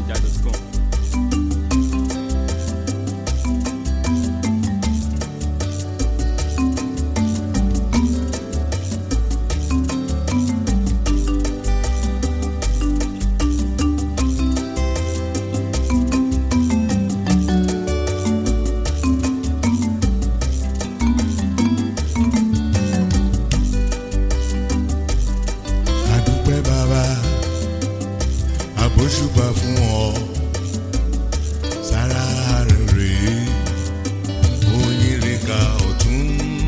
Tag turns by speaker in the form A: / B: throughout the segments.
A: fujininja.com.
B: àdúpẹ́ bàbá àbóṣùpá fún ọ sára rẹ̀ rèé oyinrika ọ̀tún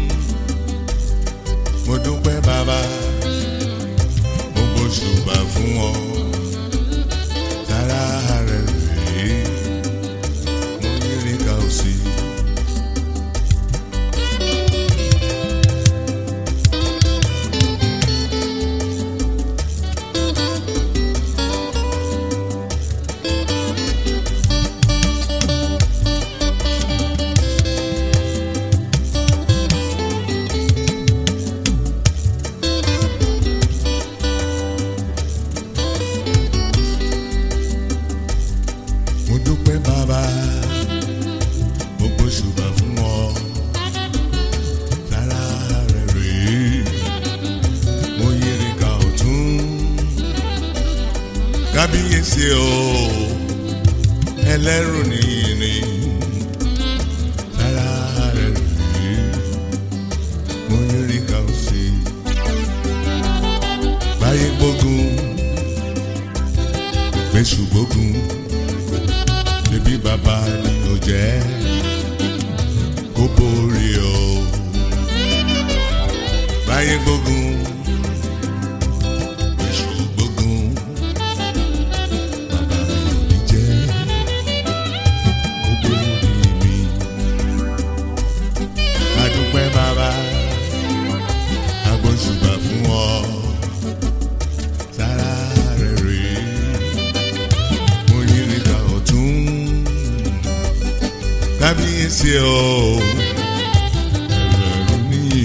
B: mo dúpẹ́ bàbá mo gbóṣùpá fún ọ sára rẹ̀ rèé oyinrika òsì. mo dúpẹ́ bàbá gbogbo ṣùgbọ́n fún ọ sára rẹ̀ rèé mo yẹrẹ ká ọ̀tún kábíyèsí o ẹlẹ́rù nìyí sára rẹ̀ rèé mo yẹrẹ ká òsì báyé gbógun gbèsù gbógun ṣebí bàbá ni ó jẹ́ kó borí o. báyé gbógun èṣù gbógun bàbá mi ò ní jẹ́ kó borí mi. adúpẹ́ bàbá agbóṣùbà fún ọ sára rẹ̀ rèé mo yí níta ọ̀tún kábíyèsí o ẹ̀rọ níyì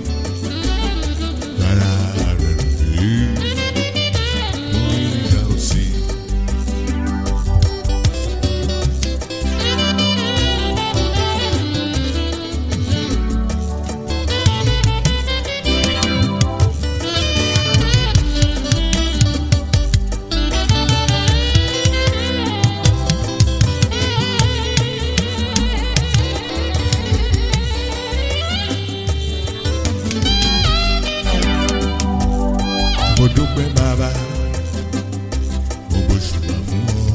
B: rárá rẹ̀ rí mo yí níta òsì. mo dúpẹ́ bàbá gbogbo ṣùgbọ́n fún ọ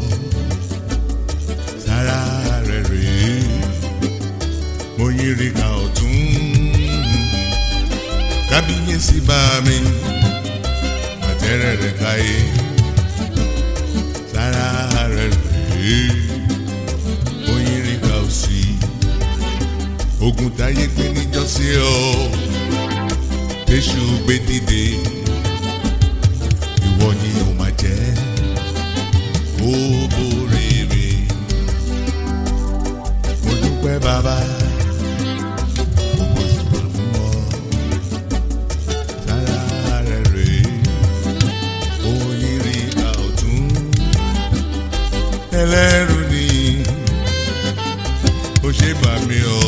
B: sára rẹ̀ rèé mo yírí ká ọ̀tún kábíyèsí bá mi àtẹ̀rẹ̀ rẹ̀ káyé sára rẹ̀ rèé mo yírí ká òsì ogun táyé gbé níjọ́sí ọ tẹ̀sù gbé dìde ìwọ ni o máa jẹ́ ó borí mi. mo dúpẹ́ bàbá gbogbo ṣùgbọ́n fún ọ sára rẹ̀ rèé oyinri ìka ọ̀tún ẹlẹ́rù ni ó ṣe bà mí o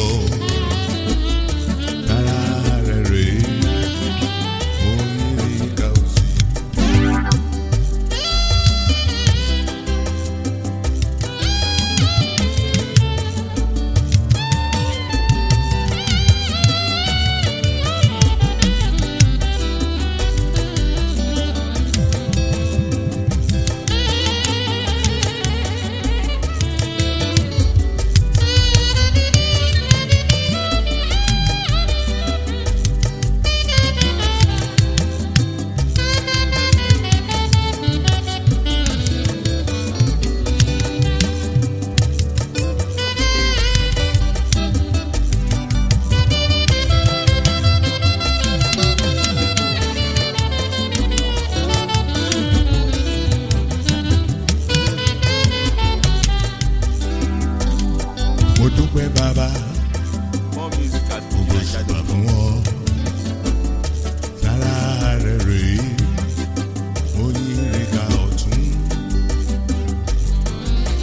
B: sára rẹ̀ rèé oyinri ìka òsì.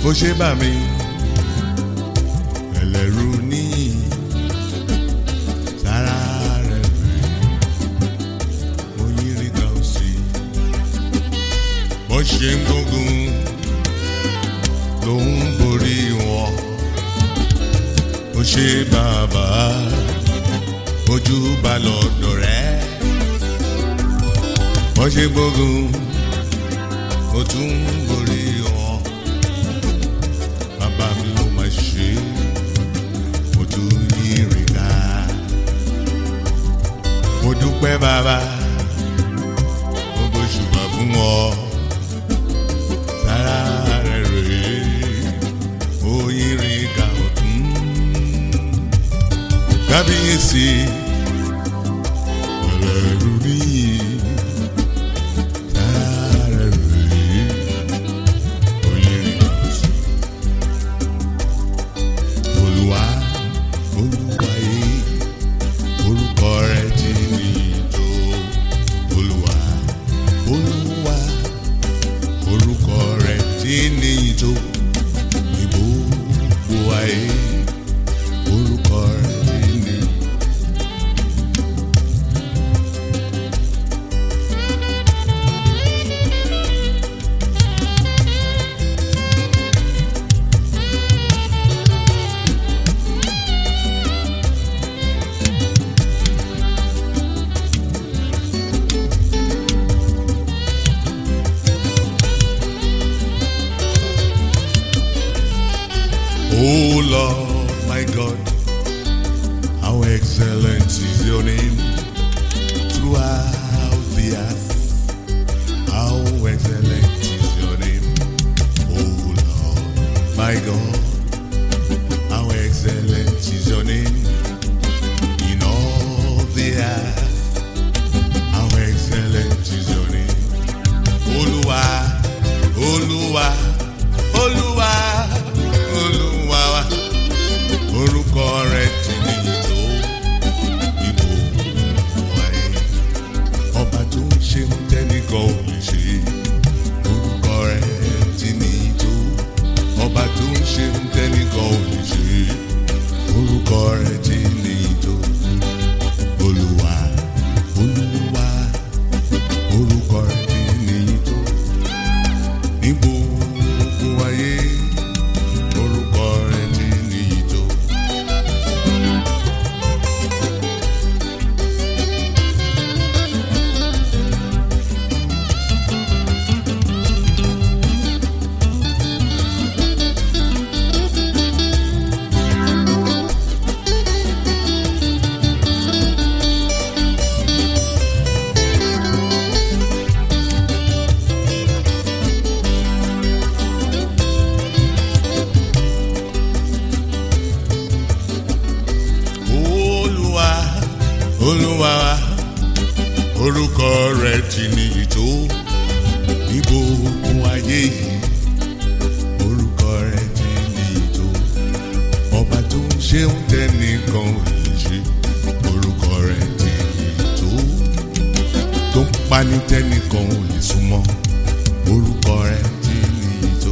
B: bó ṣe bá mi ẹlẹ́rú ní sára rẹ̀ rè oyinrin kan sí bó ṣe ń gbógun ló ń borí wọn ó ṣe bàbá ojú bá lọ́dọ̀ rẹ̀ bó ṣe gbógun ó tún ń borí wọn bàbá mi ò máa ṣe mo tún yìnrìn ká mo dúpẹ́ bàbá mo bó ṣùgbọ́n fún ọ sára rẹ̀ rèé ó yìnrìn ká ọ̀tún kábíyèsí ẹlẹ́rú níyì sára rẹ̀ rèé ó yìnrìn ká ọ̀tún olúwa olúwa yìí orúkọ rẹ ti ní ìjó olúwa olúwa orúkọ rẹ ti ní ìjó ní gbogbo ayé orúkọ rẹ ti ní. Oh Lord, my God, how excellent is your name throughout the earth. How excellent is your name, oh Lord, my God, how excellent is your name in all the earth. How excellent is your name. Olúwa, Olúwa, Olúwa, Olúwa wa. Orúkọ rẹ̀ ti ní ìtò ìbò wáyé. Ọba tó ń ṣe ń tẹ́nìkan ò lè ṣe. Orúkọ rẹ̀ ti ní ìtò. Ọba tó ń ṣe ń tẹ́nìkan ò lè ṣe. Orúkọ rẹ̀ ti ní ìtò. Olúwa, Olúwa, orúkọ rẹ̀ ti ní ìtò. Ní gbogbo ayé, orúkọ rẹ̀ ti ní ìtò. Olúwa, Olúwa, orúkọ rẹ̀ ti ní ìtò ní gbogbo ayé yìí. Orúkọ rẹ̀ ti ní ìtò. Ọba tó ń ṣe ń tẹ́nìkan ò lè ṣe. Orúkọ rẹ̀ ti ní ìtò. Tó ń pani tẹ́nìkan ò lè súnmọ́. Orúkọ rẹ̀ ti ní ìtò.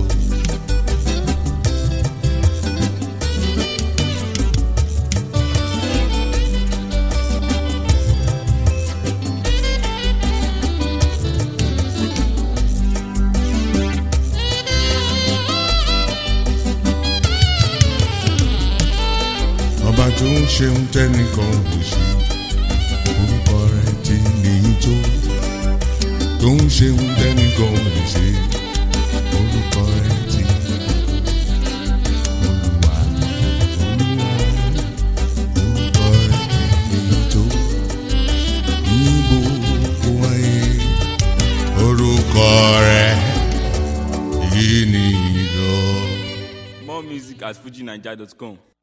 B: ọba tó ń ṣeun tẹ́nìkan ò lè ṣe orúkọ rẹ̀ ti nìyí tó tó ń ṣeun tẹ́nìkan ò lè ṣe orúkọ rẹ̀ ti olúwa olúwa orúkọ rẹ̀ ti nìyí tó ní gbogbo ayé orúkọ rẹ̀ yìí nìyí tó.
A: More music at fujinaija.com.